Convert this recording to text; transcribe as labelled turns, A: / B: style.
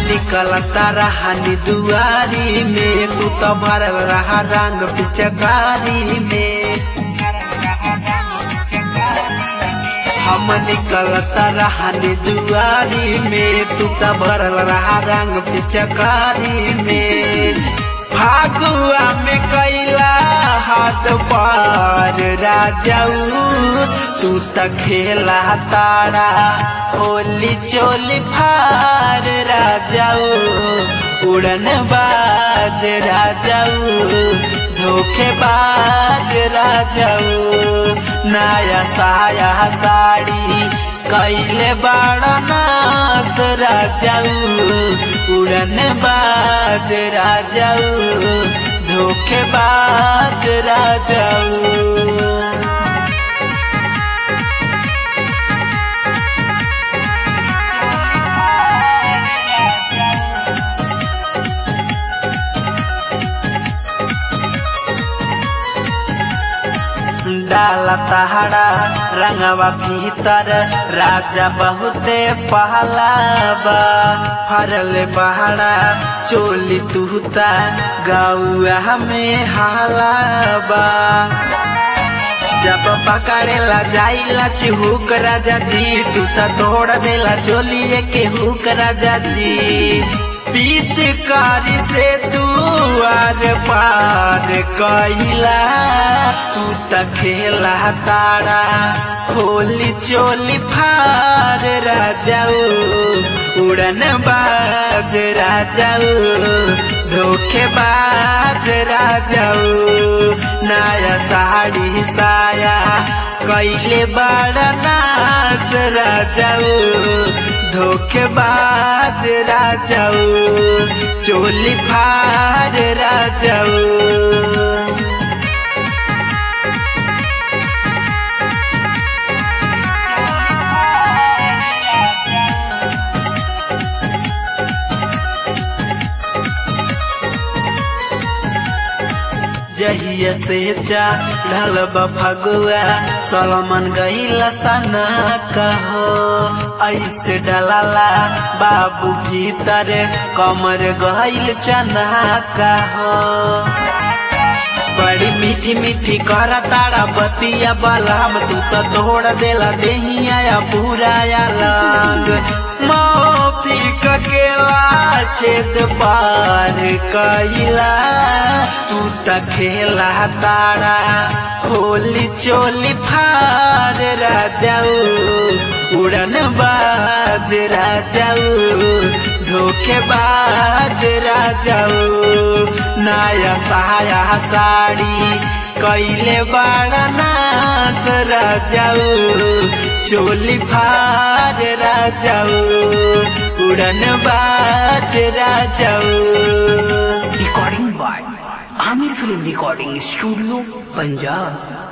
A: निकलता रहनी दुआरी में तू तो भरल रहा रंग पिचकारी में हम निकलता रहनी दुआरी में तू तो भरल रहा रंग पिचकारी में फागुआ में कैला हाथ पार राजाऊ तू त खेला तारा होली चोली फार राजाऊ उड़न बाज राजाऊ धोखेबाज राजाऊ नया साया साड़ी कैले बड़ा नास राजाऊ उड़न बाज राजाऊ धोखेबाज राजाऊ डाला तहड़ा रंगवा भीतर राजा बहुते पहलाबा फरल बहड़ा चोली तुहता गौआ में हालाबा जब पकड़ेला जाइला चिहुक राजा जी तू त तोड़ देला चोलिए के हुक राजा जी बीच कारी से तू आर पार कैला तू त खेला तारा होली चोली फार राजाऊ उड़न बाज राजाऊ धोखेबाज राजाऊ नया साड़ी साया कैले बड़ा नाच राजाऊ धोखेबाज राजाऊ चोली फार राजाऊ जहिया से चढ़ल फगुआ सलमन गईला सना कहो ऐसे डलाला बाबू भीतर कमर गईल चना कहो बड़ी मीठी मीठी कर तारा बतिया बलम तू तो तोड़ देला देहिया पूरा लंग मौफी ककेला छेद पार कैला तू त खेला तारा होली चोली फार राजाऊ उड़न बाज राजाऊ धोखेबाज राजाऊ नया साया साड़ी कैले बड़ा नाच राजाऊ चोली फार राजाऊ उड़न बाज राजाऊ
B: recording by Aamir film recording studio Punjab